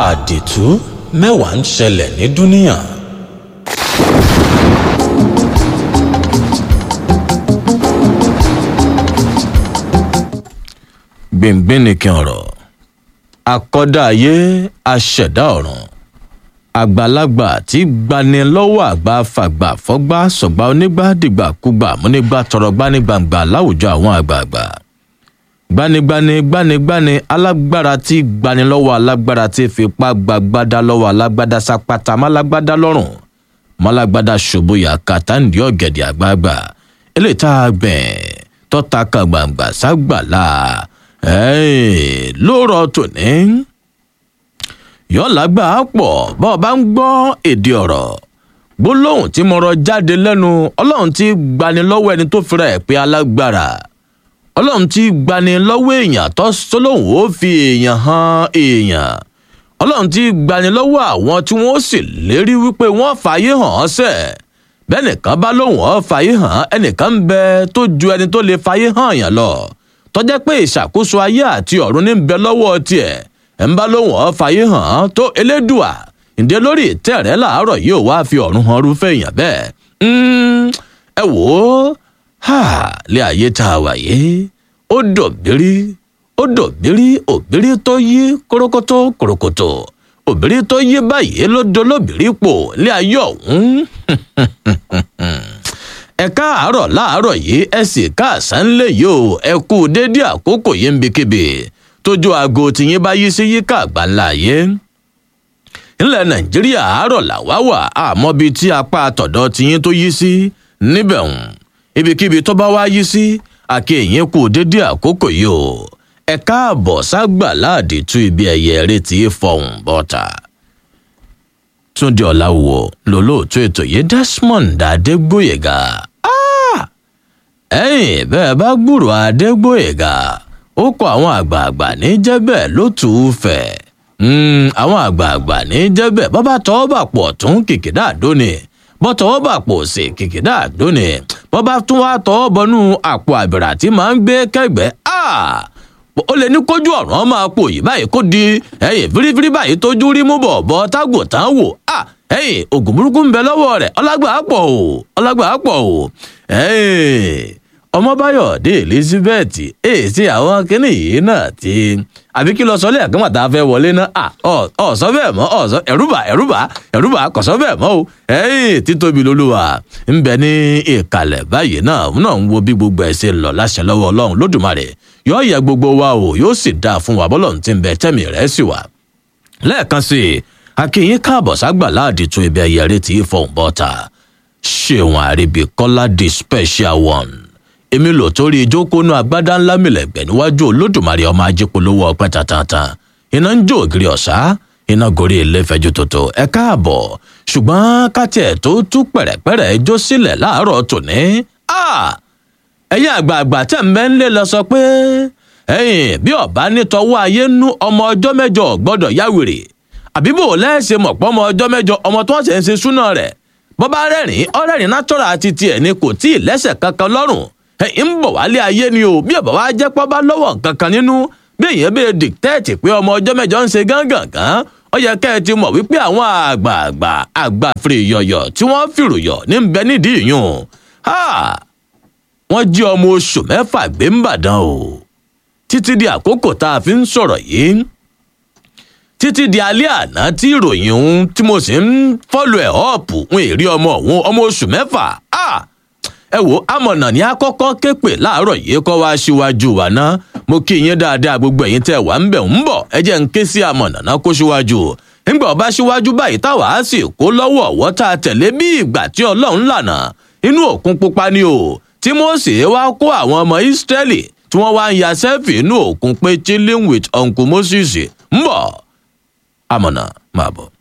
àdìtú mẹ́wàá ń ṣẹlẹ̀ ní dúníà. gbìngbìnìkìn ọ̀rọ̀ akọ́dá ayé aṣẹ̀dá ọ̀run àgbàlagbà tí gbani lọ́wọ́ àgbà fàgbà fọ́gbà sọ̀gbà onígbà dìgbàkúgbà múnígbà tọrọ gbanigbàǹgbà láwùjọ àwọn àgbààgbà gbanigbani gbanigbani alágbára tí gbani lọ́wọ́ alágbára tí fipá gbàgbádá lọ́wọ́ alágbádá sápátá málágbádá lọ́rùn málágbádá ṣòbóyà kàtàǹdì ọ̀gẹ̀dẹ̀ àgbààgbà eléyìí tá a gbẹ̀ tọ́ta kan gbàǹgbà ságbàlá lóòrọ̀ tòní yọ̀ọ́lágbà pọ̀ bá ọ bá ń gbọ́ èdè ọ̀rọ̀ gbólóhùn tí mo rọ jáde lẹ́nu ọlọ́run tí gbani lọ́wọ́ ẹni tó fira ẹ̀ pé alágbára ọlọ́run tí gbani lọ́wọ́ èèyàn tó sọlọ́hùn ó fi èèyàn han èèyàn ọlọ́run tí gbani lọ́wọ́ àwọn tí wọ́n sì lérí wípé wọ́n fààyè hàn ọ́ sẹ̀ bẹ́ẹ̀ nìkan bá lóhùn ọ́ fààyè hàn ẹnìkan ń bẹ tó ju ẹni tó lè fààyè hàn yàn lọ tọ́jẹ́ pé ìṣàkóso ayé àti ọ̀run ní ń bẹ lọ́wọ́ tiẹ̀ ẹ̀ ń bá lóhùn ọ́ fààyè hàn tó elédùà ǹdẹ́ lórí ìtẹ́ rẹ̀ láàárọ̀ yìí ò wá fi ọ̀run hàn rúfẹ́ èèyàn bẹ́ẹ̀ ẹ wò ó ha lé ayé tá a wà yìí ó dòbírí ó dòbírí òbírí tó yí kórókótó kòròkòtò òbírí tó yí báyìí ló dolóbìrí pò lé ayé ọ̀hún ẹ káàárọ̀ láàárọ̀ yìí ẹ sì káàsán lè yìí o ẹ kú dédé àkókò yìí ń bikíbi tójú aago tìyín bá yí sí yíká àgbáńlá yé ńlẹ̀ nàìjíríà àárọ̀ làwá wà àmọ́ bíi tí apá àtọ̀dọ̀ tìyín tó yí sí níbẹ̀ hùn ibikíbi tó bá wá yí sí àkèyìn kù dédé àkókò yìí o ẹ káàbọ̀ ságbà láàdì tú ibi ẹ̀yẹ eré tí í fọhùn bọ́ta. túndé ọ̀làwọ̀ lólóòtú ètò yìí desmond adégbòyègà ẹ̀yìn bẹ́ẹ̀ bá gbúrò adégbòyègà ó kọ àwọn àgbààgbà ní jẹ́bẹ̀ ló tù ú fẹ̀ àwọn àgbààgbà ní jẹ́bẹ̀ bàbá tọ́ bà pọ̀ tún kìkìdá àdóni bọ́tọ̀wọ́ bà pò sí kìkìdá àdóni bọ́bá tún wá tọwọ́ bọnú àpò àbẹ̀rẹ̀ àti máa ń gbé kẹgbẹ́ ó lè ní kójú ọ̀ràn máa pò yìí báyìí kó di ẹ̀yìn fírífírí báyìí tójú rí mú bọ̀ bọ́ tágò tán wò ẹ̀yìn ògùn burúkú ń bẹ lọ́wọ́ rẹ̀ ọlágbà á pọ̀ o ọlágbà á pọ̀ o ọmọbáyọ̀dé elizabeth èsì àwọn kínní yìí náà ti àbí kí lọ sọ lẹ́ẹ̀kan màtá fẹ́ wọlé náà ọ̀sọ́ bẹ́ẹ̀ mọ́ ọ̀sọ́ ẹ̀rúbà ẹ̀rúbà ẹ̀rúbà kọ̀sọ́ bẹ́ẹ̀ mọ́ o ẹ̀yìn títóbi lolúwa ń bẹ ní ìkàlẹ̀ báyìí náà náà ń wo bí gbogbo ẹ̀ ṣe lọ láṣẹ lọ́wọ́ ọlọ́run lódùmarè yóò yẹ gbogbo wa o yóò sì dáa fún wa bọ́lọ̀ tí ń bẹ tẹ́mi rẹ̀ sì wà. lẹ́ẹ̀kan sí i akínyín káàbọ̀ ságbà láàdì tún ibi ẹ̀yẹ tí ì fọ̀hún bọ́ta ṣéwọn àríbíkọ́lá the special one èmi lò torí ìjókòónú agbádá ńlá mìlẹ̀gbẹ̀ níwájú olódùmarè ọmọ ajípolówó ọpẹ́ tantan iná ń jó ògiri ọ̀sá iná gorí ilé fẹjú tótó ẹ káàbọ̀ ṣùgbọ́n kátiẹ̀ tó tú pẹ̀rẹ̀pẹ̀rẹ̀ jó sílẹ̀ láàárọ̀ tòní ẹ̀yin àgbààgbà tẹ̀ ń bẹ́ ń lé lọ sọ pé ẹ̀yin bí ọ̀bá nítọ́wọ́ ayé nú ọmọ ọjọ́ mẹ́jọ gbọ́dọ̀ yáwèrè àbíbò lẹ́ẹ̀ṣẹ̀ mọ̀pọ́ ọmọ ọjọ́ mẹ́jọ ọmọ tó ń ṣe ń ṣe súná rẹ̀ bọ́bá rẹ́rìn ọ̀rẹ́rìn nátọ́ra àti tiẹ̀ ni kò tí ì lẹ́sẹ̀ kankan lọ́rùn ẹ̀yìn ń bọ̀ wálé ayé ni o bí ọ̀bà wa jẹ́ pọ́ bá lọ́wọ́ kankan nínú bí èèyàn bẹ́ẹ̀ dìtẹ́ẹ̀tì pé ọmọ ọjọ́ mẹ́jọ ń ṣe gángangan ó yẹ kẹ́ ẹ ti mọ̀ wípé àwọn àgbààgbà àgbàfèrè yọ̀yọ̀ tí wọ́n fìrò yọ̀ ní bẹ nídìí yùn wọ́n jí ọmọ oṣù mẹ́fà gbé ń bàdàn o títí di àkókò tá a fi ń sọ̀rọ̀ yìí títí di alẹ́ àná tí ìròyìn ohun tí mo sì ń fọ́lù ẹ̀ ọ́ọ̀pù ń èrí ọmọ òun ọmọ oṣù mẹ́fà ẹ wo amọ̀nà ní akọ́kọ́ képe láàárọ̀ yìí kọ́ wá síwájú wa ná mo kí yín dáadáa gbogbo ẹ̀yin tẹ́ wà ń bẹ̀ ń bọ̀ ẹ jẹ́ ń ké sí amọ̀nà náà kó síwájú ńgbà ọba síwájú báyìí táwa á sì kó lọ́wọ́ ọ̀wọ́ tá a tẹ̀lé bí ìgbà tí ọlọ́run lànà inú òkun pupa ni o tí Mósè wá kó àwọn ọmọ Ísírẹ́lì tí wọ́n wá ń ya sẹ́fì inú òkun pé chilling with uncle Moses ń bọ̀ amọ̀nà máa bọ̀.